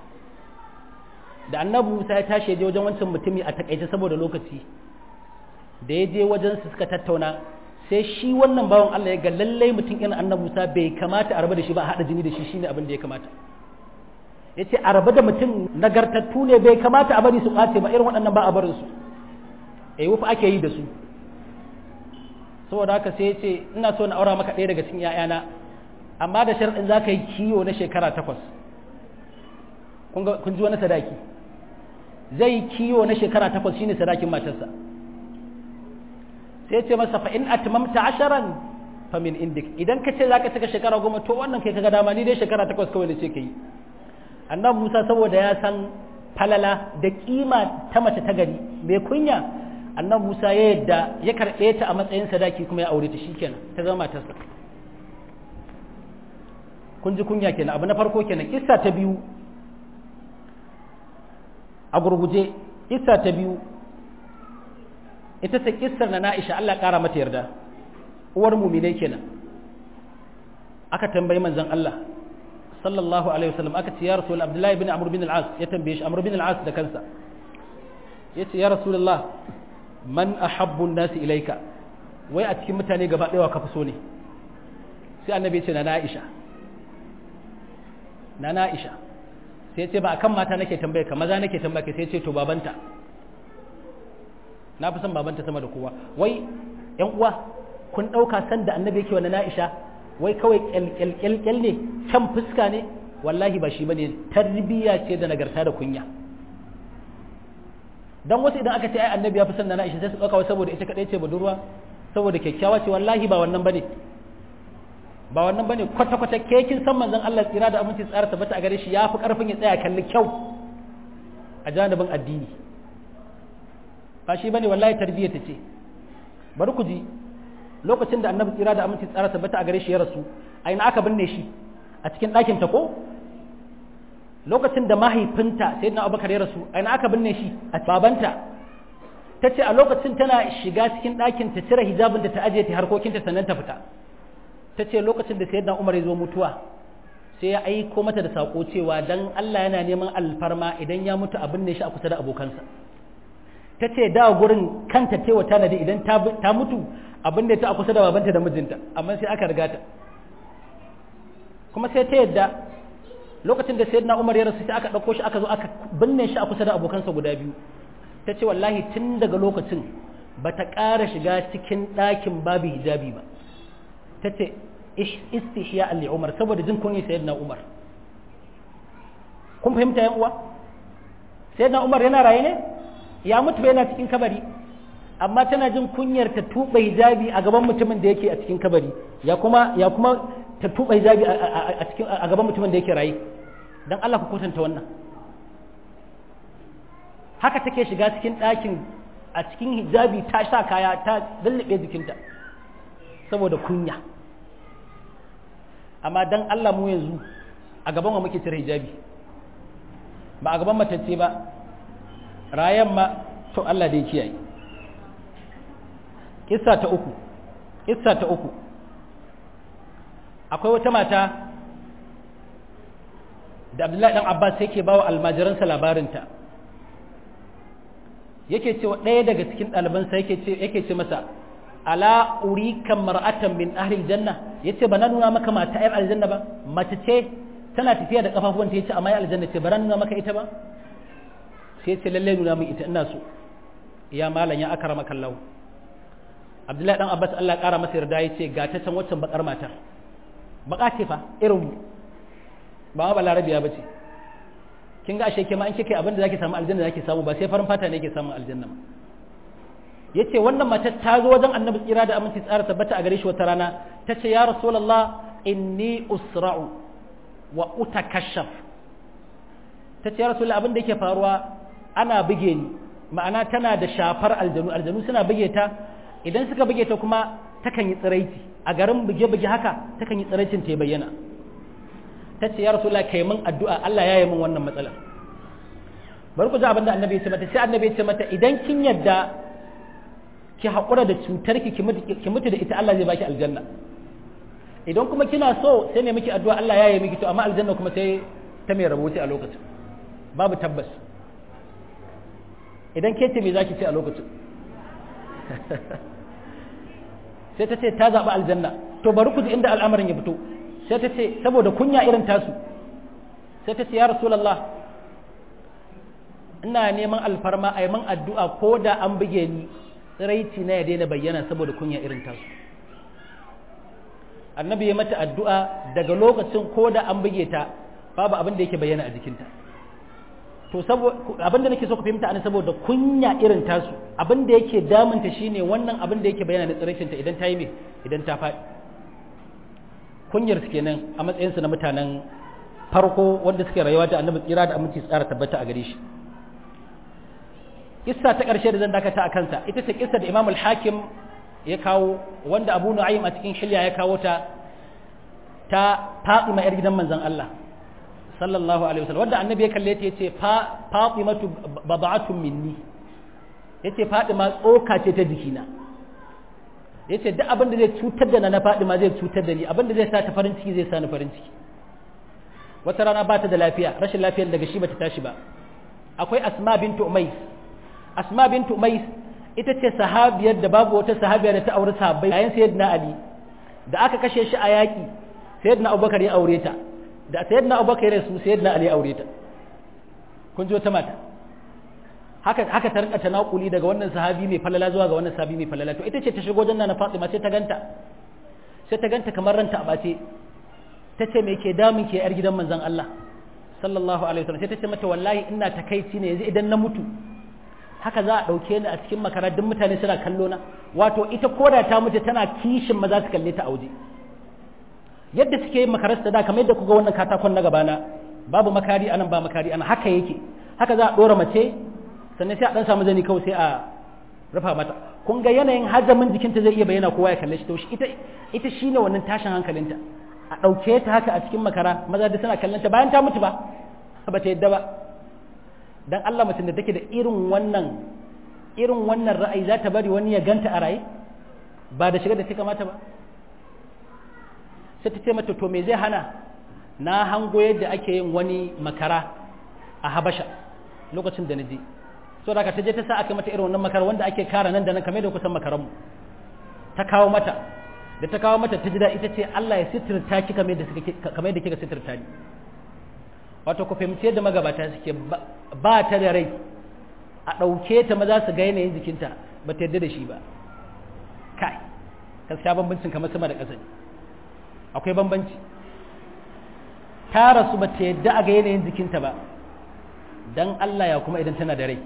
da annabi Musa ya tashi je wajen wancan mutumi a takaice saboda lokaci da ya je wajen su suka tattauna sai shi wannan bawan Allah ya ga lallai mutum irin annabi Musa bai kamata a rabu da shi ba a haɗa jini da shi shine abin da ya kamata ya ce a rabu da mutum nagartattu ne bai kamata a bari su ɓace ba irin waɗannan ba a barin su eh wufa ake yi da su saboda haka sai ya ce ina so na aura maka ɗaya daga cikin ‘ya'yana amma da sharɗin za ka yi kiwo na shekara takwas kun ji wani sadaki zai yi kiwo na shekara takwas shine sadakin matarsa sai ce masa fa in atmamta asharan fa min indik idan ka ce za ka cika shekara goma to wannan kai kaga dama ni dai shekara takwas kawai da ce ka yi annabi musa saboda ya san falala da kima ta mace ta gari mai kunya annabi musa ya yadda ya karɓe ta a matsayin sadaki kuma ya aure ta shikenan ta zama matarsa kun ji kunya kenan abu na farko kenan kissa ta biyu a gurguje kissa ta biyu ita ce kissar na Na'isha Allah ƙara mata yarda uwar muminai kenan aka tambayi manzon Allah sallallahu alaihi wasallam aka ce ya rasul Abdullahi bin Amr bin al-As ya tambaye shi Amr bin al-As da kansa yace ya rasulullah man ahabbu an-nas ilayka wai a cikin mutane gaba ɗaya ka fi so ne sai annabi ya ce na Na'isha na Na'isha sai ce ba akan mata nake tambaye ka maza nake tambaye ka sai ce to babanta na fi son babanta sama da kowa wai yan uwa kun ɗauka san da annabi yake wani na'isha wai kawai kyalkyalkyal ne can fuska ne wallahi ba shi bane tarbiyya ce da nagarta da kunya dan wasu idan aka ce ai annabi ya fi son na na'isha sai su ɗauka saboda ita kaɗai ce budurwa saboda kyakkyawa ce wallahi ba wannan bane ba wannan bane kwata kwata ke kin san manzon Allah tsira da aminci tsara tabbata a gare shi yafi karfin ya tsaya kalli kyau a janibin addini ba shi bane wallahi tarbiyya ta ce bari ku ji lokacin da annabi tsira da aminci tsara tabbata a gare shi ya rasu a ina aka binne shi a cikin ɗakin ta ko lokacin da mahaifinta sai na abubakar ya rasu a ina aka binne shi a babanta ta ce a lokacin tana shiga cikin ɗakin ta cire hijabin da ta ajiye ta harkokinta sannan ta fita ta ce lokacin da sayyidina umar ya zo mutuwa sai ya aiko mata da sako cewa dan Allah yana neman alfarma idan ya mutu a binne shi a kusa da abokansa ta ce da gurin kanta tewa tanadi idan ta mutu abin da ta a kusa da babanta da mijinta amma sai aka riga ta kuma sai ta yadda lokacin da sayyidina Umar ya rasu sai aka dauko shi aka zo aka binne shi a kusa da abokansa guda biyu ta ce wallahi tun daga lokacin ba ta ƙara shiga cikin ɗakin babu hijabi ba ta ce istihya ali Umar saboda jin kunya sayyidina Umar kun fahimta yan uwa sayyidina Umar yana raye ne ya mutu yana cikin kabari amma tana jin kunyar ta tuba hijabi a gaban mutumin da yake a cikin kabari ya kuma ya kuma ta tuba hijabi a cikin a gaban mutumin da yake rayi dan Allah ku kwatanta wannan haka take shiga cikin ɗakin a cikin hijabi ta sha kaya ta lullube jikinta saboda kunya amma dan Allah mu yanzu a gaban wa muke cire hijabi ba a gaban matacce ba rayan ma to Allah dai kiyaye kissa ta uku kissa ta uku akwai wata mata da Abdullahi dan Abbas yake bawa almajiransa labarinta yake cewa ɗaya daga cikin ɗalibansa yake ce yake ce masa ala urika mar'atan min ahli aljanna yace ba na nuna maka mata ayar aljanna ba mace ce tana tafiya da kafafuwanta yace amma ayar aljanna ce ba na nuna maka ita ba sai ce lalle nuna min ita ina so ya malam ya akara maka lau abdullahi dan abbas Allah ya kara masa yarda yace ga ta can waccan bakar mata baka ce fa irin ba ma balarabiya bace kin ga ashe ke ma in kike abin da zaki samu aljanna zaki samu ba sai farin fata ne yake samun aljanna ba yace wannan matar ta zo wajen annabi tsira da aminci tsara tabbata a gare shi wata rana tace ya rasulullah inni usra'u wa utakashaf tace ya rasulullah abin da yake faruwa ana buge ni ma'ana tana da shafar aljanu aljanu suna buge ta idan suka buge ta kuma takan yi tsiraici a garin buge-buge haka takan yi tsiraicin ta bayyana ta ce ya rasulullah kai min addu'a Allah ya yi min wannan matsalar bari ku ji abin da annabi ya ce mata sai annabi ya ce mata idan kin yadda ki haƙura da cutar ki ki mutu da ita Allah zai baki aljanna idan kuma kina so sai ne miki addu'a Allah ya yi miki to amma aljanna kuma sai ta mai rabo a lokacin babu tabbas idan ke ce me zaki ce a lokacin sai ta ce ta zaɓi aljanna to bari ku ji inda al'amarin ya fito sai ta ce saboda kunya irin tasu sai ta ce ya rasulullah ina neman alfarma a yi man addu'a ko da an buge ni tsiraici na ya daina bayyana saboda kunya irin tasu annabi ya mata addu'a daga lokacin ko da an buge ta babu abin da yake bayyana a jikinta to abin da nake so ku fahimta ana saboda kunya irin tasu abin da yake damunta shine wannan abin da yake bayyana na tsiraicinta idan ta yi me idan ta faɗi kunyar su kenan a matsayinsu na mutanen farko wanda suke rayuwa da annabi tsira da aminci tsara tabbata a gare shi kissa ta ƙarshe da zan dakata a kansa ita ce kissa da Imam al-Hakim ya kawo wanda Abu Nu'aym a cikin shilya ya kawo ta ta Fatima yar gidan manzon Allah sallallahu alaihi wasallam wanda annabi ya kalle ta yace Fatimatu bab'atun minni yace Fatima tsoka ce ta jikina yace duk abin da zai cutar da na Fatima zai cutar da ni abin da zai sa ta farin ciki zai sa ni farin ciki wata rana ba ta da lafiya rashin lafiyar daga shi bata tashi ba akwai Asma bintu Umays asma bintu umais ita ce sahabiyar da babu wata sahabiya da ta aure sahabbai yayin sayyidina ali da aka kashe shi a yaki sayyidina abubakar ya aure ta da sayyidina abubakar ya rasu sayyidina ali ya aure ta kun ji wata mata haka haka ta rinka tanakuli daga wannan sahabi mai falala zuwa ga wannan sahabi mai falala to ita ce ta shigo janna na Fatima sai ta ganta sai ta ganta kamar ranta a bace ta ce me ke damun ke yar gidan manzon Allah sallallahu alaihi wasallam sai ta ce mata wallahi ina takaici ne yanzu idan na mutu haka za a ɗauke ni a cikin makara duk mutane suna kallo na wato ita koda ta mutu tana kishin maza su kalle ta a waje yadda suke yin makarar da kamar yadda kuga wannan katakon na gabana babu makari anan ba makari anan haka yake haka za a ɗora mace sannan sai a ɗan samu zani kawai sai a rufa mata kun ga yanayin hajamin jikinta zai iya bayyana kowa ya kalle shi to shi ita ita shine wannan tashin hankalinta a ɗauke ta haka a cikin makara maza da suna kallon ta bayan ta mutu ba ba ta yadda ba dan Allah mutum da take da irin wannan irin wannan ra'ayi za ta bari wani ya ganta a raye ba da shiga da ta kamata ba sai ta ce mata to me zai hana na hango yadda ake yin wani makara a habasha lokacin da na je so da ta je ta sa aka mata irin wannan makara wanda ake kara nan da nan kamar da kusan makaranmu ta kawo mata da ta kawo mata ta ji da ita ce Allah ya sitirta ki kamar da kika sitirta ni wato ku fahimci yadda magabata suke ba ta da rai a ɗauke ta maza su ga yanayin jikinta ba ta yadda da shi ba kai gaskiya bambancin kamar sama da ƙasa ne akwai bambanci ta rasu ba ta yadda a ga yanayin jikinta ba don Allah ya kuma idan tana da rai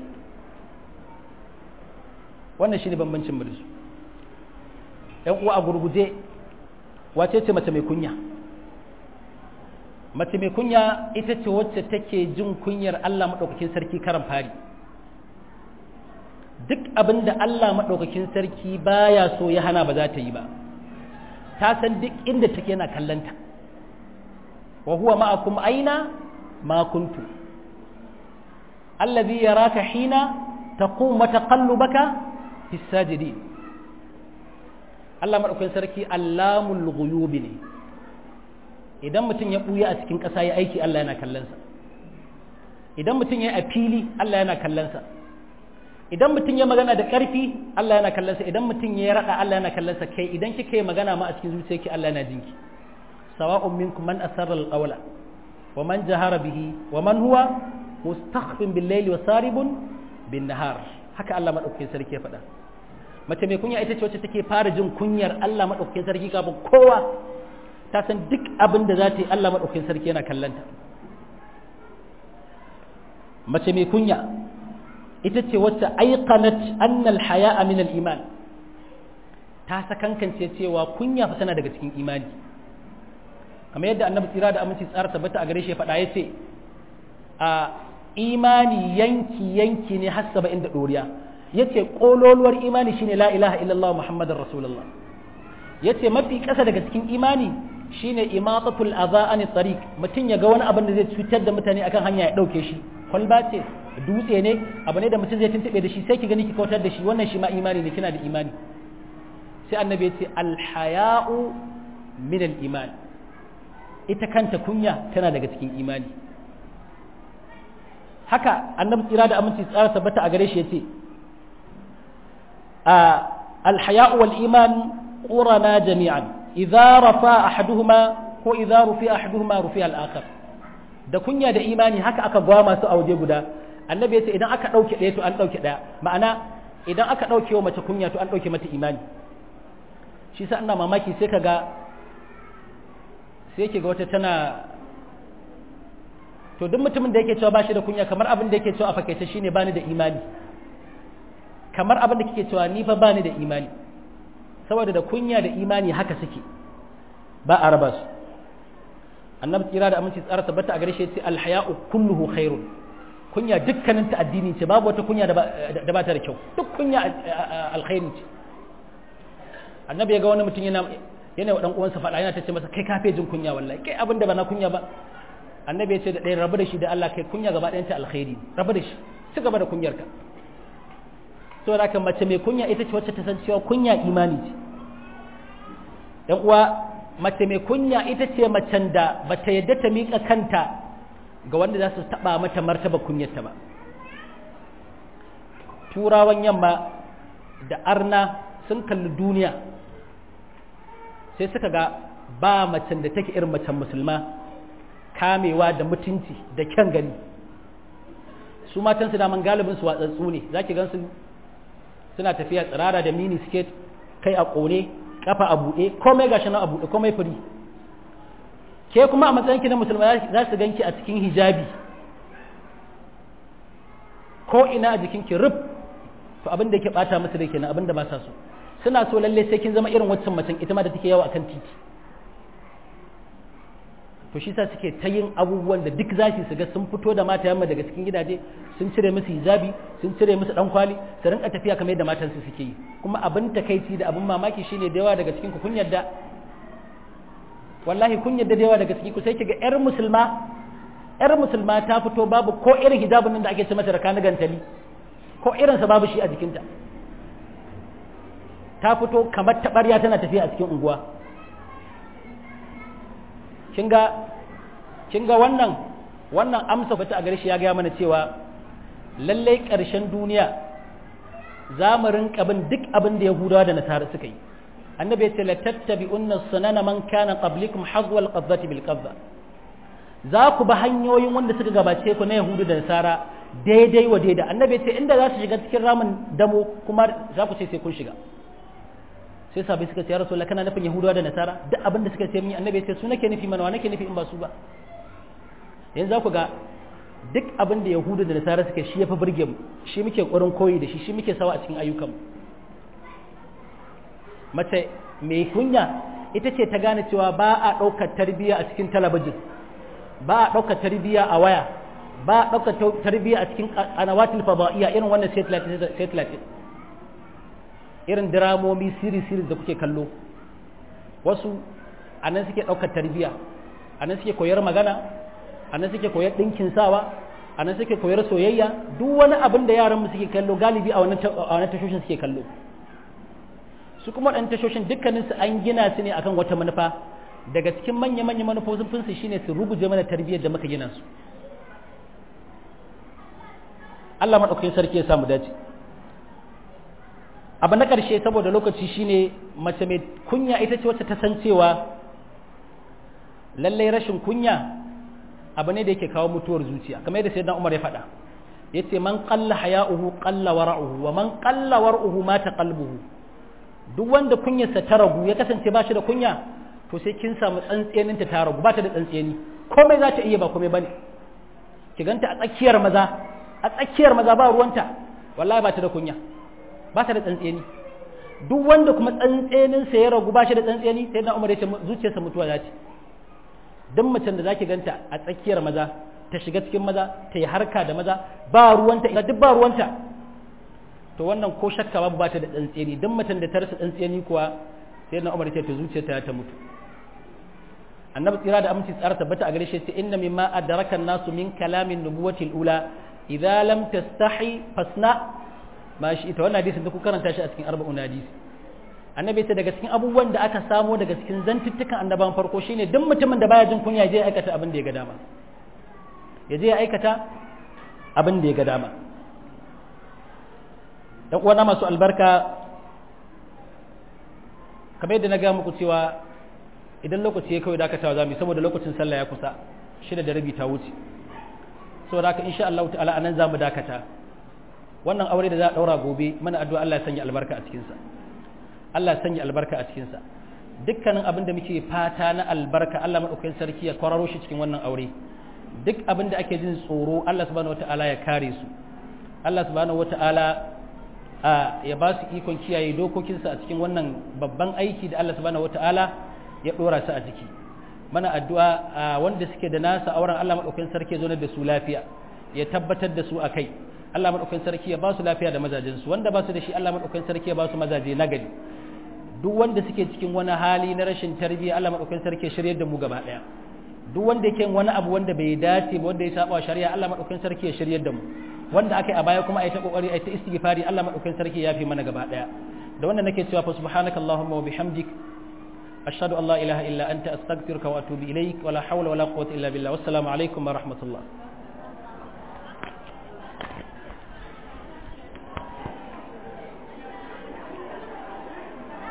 wannan shi ne bambancin mu da su ‘yan uwa a gurguje wace ce mace mai kunya mace mai kunya ita ce wacce take jin kunyar Allah maɗaukakin sarki karan fari duk abin da Allah maɗaukakin sarki baya so ya hana ba za ta yi ba ta san duk inda take yana kallanta wa huwa ma'akum aina ma kuntu allazi yaraka hina taqum wa taqallubaka fis sajidin Allah maɗaukakin sarki allamul ghuyubi ne idan mutum ya ɓuya a cikin ƙasa ya aiki Allah yana kallonsa idan mutum ya yi a fili Allah yana kallonsa idan mutum ya magana da ƙarfi Allah yana kallonsa idan mutum ya raɗa Allah yana kallonsa kai idan kika yi magana ma a cikin zuciyarki Allah yana jinki sawa'un minkum man asarra al-qawla wa man jahara bihi wa man huwa mustakhfin bil layli wa saribun bin nahar haka Allah madaukakin sarki ya faɗa mace mai kunya ita ce wacce take fara jin kunyar Allah madaukakin sarki kafin kowa ta san duk abin da za ta yi Allah maɗaukin sarki yana kallanta mace mai kunya ita ce wacce aiqanat annal haya'a min al-iman ta sakankance cewa kunya fa tana daga cikin imani kamar yadda annabi tsira da aminci tsara tabbata a gare shi ya faɗa ya ce a imani yanki yanki ne har saba'in da ɗoriya ya ce ƙololuwar imani shine la ilaha illallah muhammadin rasulullah ya ce mafi ƙasa daga cikin imani shine imatatul adha an tariq mutum ya ga wani abin da zai cutar da mutane akan hanya ya dauke shi kwalba ce dutse ne abu ne da mutum zai tuntube da shi sai ki gani ki kautar da shi wannan shi ma imani ne kina da imani sai annabi ya ce alhaya'u min al-iman ita kanta kunya tana daga cikin imani haka annabi tsira da aminci tsara tabbata a gare shi yace alhaya'u wal iman qurana jami'an idza rafa ahaduhuma ko idza rufi ahaduhuma rufi al-akhar da kunya da imani haka aka gwama su a waje guda annabi ya ce idan aka ɗauke ɗaya to an ɗauke ɗaya ma'ana idan aka ɗauke wa mace kunya to an ɗauke mata imani shi sa ina mamaki sai ka ga sai ke ga wata tana to duk mutumin da yake cewa ba shi da kunya kamar abin da yake cewa a fakaice shine bani da imani kamar abin da kike cewa ni fa bani da imani saboda da kunya da imani haka suke ba a raba su annabi tsira da aminci tsara tabbata a gare shi ce alhaya'u kulluhu khairun kunya dukkanin ta addini ce babu wata kunya da ba ta da kyau duk kunya alkhairi ce annabi ya ga wani mutum yana yana wa dan uwansa faɗa yana ta ce masa kai kafe jin kunya wallahi kai abin da ba na kunya ba annabi ya ce da ɗaya rabu da shi da Allah kai kunya gaba ɗayan ta alkhairi rabu da shi ci gaba da kunyarka saboda haka mace mai kunya ita ce wacce ta san cewa kunya imani ce dan uwa mace mai kunya ita ce macen da bata yadda ta miƙa kanta ga wanda za su taɓa mata martaba kunyarta ba turawan yamma da arna sun kalli duniya sai suka ga ba macen da take irin macen musulma kamewa da mutunci da kyan gani su matan su daman galibin su watsatsu ne za ki gansu suna tafiya tsirara da mini skate kai a ƙone kafa a buɗe komai gashi nan a buɗe komai firi ke kuma a matsayin ki na musulma za su ganki a cikin hijabi ko ina a jikin ki rub to abin da yake bata musu da kenan abin da ba sa so suna so lalle sai kin zama irin waccan macen ita ma da take yawa akan titi to shi sa suke ta yin abubuwan da duk zashi su ga sun fito da mata yamma daga cikin gidaje sun cire musu hijabi sun cire musu dan kwali su rinka tafiya kamar yadda matansu suke yi kuma abin takaici da abin mamaki shine da yawa daga cikin ku kun yadda wallahi kun yadda da yawa daga cikin ku sai kiga yar musulma yar musulma ta fito babu ko irin hijabin nan da ake ce mata da kana gantali ko irin sa babu shi a jikinta ta fito kamar tabarya tana tafiya a cikin unguwa kin ga wannan wannan amsa fata a gare shi ya gaya mana cewa lallai ƙarshen duniya za mu rinka bin duk abin da yahudawa da nasara suka yi annabi ya ce la tattabi'unna sunana man kana qablikum hazwa al-qadhati bil qadha za ku ba hanyoyin wanda suka gabace ku na yahudu da nasara daidai wa daidai annabi ya ce inda za su shiga cikin ramin damo kuma za ku ce sai kun shiga sai sabai suka ce ya rasulullah kana nufin yahudawa da nasara duk abin da suka ce mini annabi ya ce su nake nufi mana wa nake nufi in ba su ba yanzu za ku ga duk abin da yahudu da nasara suka shi ya fi burge mu shi muke ƙwarin koyi da shi shi muke sawa a cikin ayyukan mace mai kunya ita ce ta gane cewa ba a ɗaukar tarbiyya a cikin talabijin ba a ɗaukar tarbiyya a waya ba a ɗaukar tarbiyya a cikin anawatil fadaiya irin wannan satellite irin diramomi siri-siri da kuke kallo wasu a nan suke ɗaukar tarbiyya a nan suke koyar magana a nan suke koyar ɗinkin sawa a nan suke koyar soyayya duk wani abin da yaran mu suke kallo galibi a wannan tashoshin suke kallo su kuma ɗan tashoshin dukkanin su an gina su ne akan wata manufa daga cikin manya-manya manufofin su shine su ruguje mana tarbiyyar da muka gina su Allah maɗaukakin sarki ya samu dace abu na ƙarshe saboda lokaci shine mace mai kunya ita ce wacce ta san cewa lallai rashin kunya abu ne da yake kawo mutuwar zuciya kamar yadda sayyidina Umar ya faɗa yace man qalla haya'uhu qalla wara'uhu wa man qalla wara'uhu mata qalbuhu duk wanda kunyarsa ta ragu ya kasance ba shi da kunya to sai kin samu tsantsenin ta ta ragu ba ta da tsantseni komai za ta iya ba komai bane ki ganta a tsakiyar maza a tsakiyar maza ba ruwanta wallahi ba ta da kunya ba ta da tsantseni duk wanda kuma tsantsenin sa ya ragu ba shi da tsantseni sai na Umar ya ce zuciyarsa mutuwa za ta duk macen da zaki ganta a tsakiyar maza ta shiga cikin maza ta yi harka da maza ba ruwanta ina duk ba ruwanta to wannan ko shakka babu ba ta da tsantseni duk macen da ta rasa tsantseni kuwa sai na Umar ya ce ta zuciyarta ta mutu annabi tsira da aminci tsara tabbata a gare shi sai inna mimma adraka nasu min kalamin nubuwati ula idza lam tastahi fasna ma shi ita wannan hadisin da ku karanta shi a cikin arba'un hadisi annabi ta daga cikin abubuwan da aka samo daga cikin zantuttukan annaban farko shine duk mutumin da baya jin kunya je ya aikata abin da ya ga dama ya je ya aikata abin da ya ga dama dan uwana masu albarka kamar yadda na ga muku cewa idan lokaci ya kawai dakatawa zamu saboda lokacin sallah ya kusa shida da rabi ta wuce saboda haka insha Allah ta'ala anan zamu dakata wannan aure da za a daura gobe mana addu'a Allah ya sanya albarka a cikin sa Allah ya sanya albarka a cikin sa dukkanin abin da muke fata na albarka Allah madaukakin sarki ya kwararo shi cikin wannan aure duk abin da ake jin tsoro Allah subhanahu wata'ala ya kare su Allah subhanahu wata'ala ya ba su ikon kiyaye dokokinsa a cikin wannan babban aiki da Allah subhanahu wata'ala ya dora su a ciki mana addu'a wanda suke da nasa auren Allah madaukakin sarki ya zo da su lafiya ya tabbatar da su akai Allah madaukakin sarki ya ba su lafiya da mazajin su wanda ba su da shi Allah madaukakin sarki ya ba su mazaje nagari duk wanda suke cikin wani hali na rashin tarbiyya Allah madaukakin sarki ya shiryar da mu gaba daya duk wanda yake wani abu wanda bai dace ba wanda ya saba shari'a Allah madaukakin sarki ya shiryar da mu wanda aka yi a baya kuma ai ta kokari ai ta istighfari Allah madaukakin sarki ya fi mana gaba daya da wanda nake cewa fa subhanakallahumma wa bihamdik ashhadu an la ilaha illa anta astaghfiruka wa atubu ilaik wa la hawla wa la quwwata illa billah wassalamu alaikum wa rahmatullah